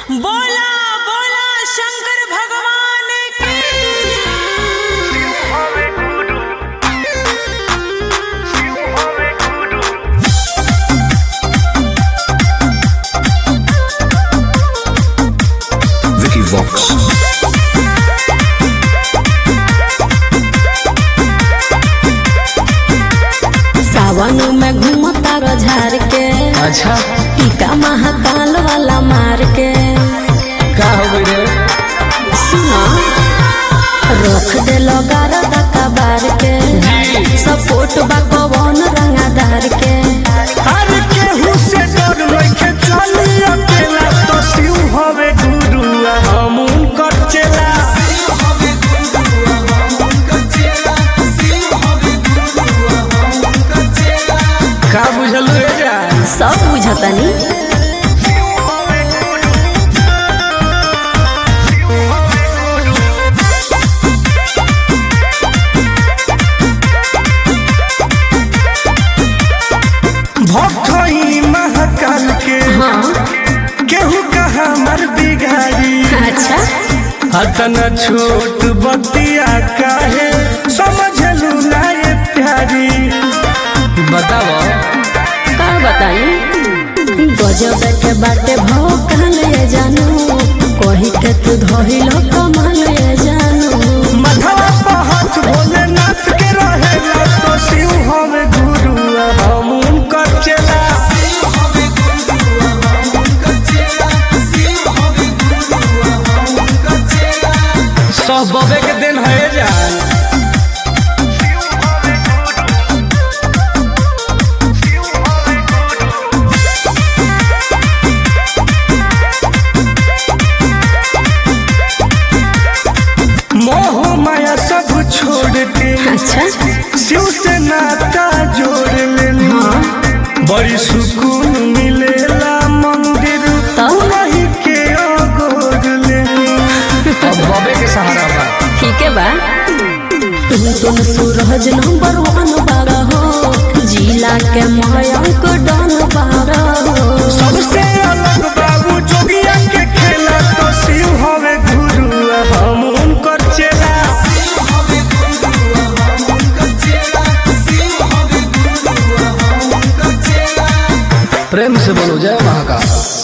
बोला बोला शंकर भगवान की Vicky Vox. सावन में घूमता झार के अच्छा टीका महाकाल वाला मार के का हो गई रे सुना रख दे गारदा कबार के सपोर्ट बा कवन रंगादार के अरे केहू से डर नइखे चली अकेला तो शिव हवे गुरुआ हम उनकर चेला का बुझल रे जा सब बुझतनी भक्त ही महाकाल के हाँ केहू कहा मर बिगाड़ी अच्छा अतना छोट बतिया काहे समझलू ना ये प्यारी बताओ का बताई गजब के बाटे भाव काल ये जानू कही के तू धइलो कमाल ये जानू मधवा पहाड़ भोलेनाथ के रहेला तो शिव हवे गुरुआ हम उनकर चेला सब बबे के दिन है जा मोह माया सब छोड़ के अच्छा शिव से नाता जोड़ लेनी बड़ी सुकून मिलेला मंदिर तब? वही के अगोर लेनी अब बबे के सहारा बा ठीक है बा तुम तुम सूरज नंबर वन बारह हो जिला के मयंक डन बारह हो सबसे अलग बाबू जोगिया के खेला तो शिव हवे गुरु हम उनकर चेला प्रेम से बोलो जय महाकाल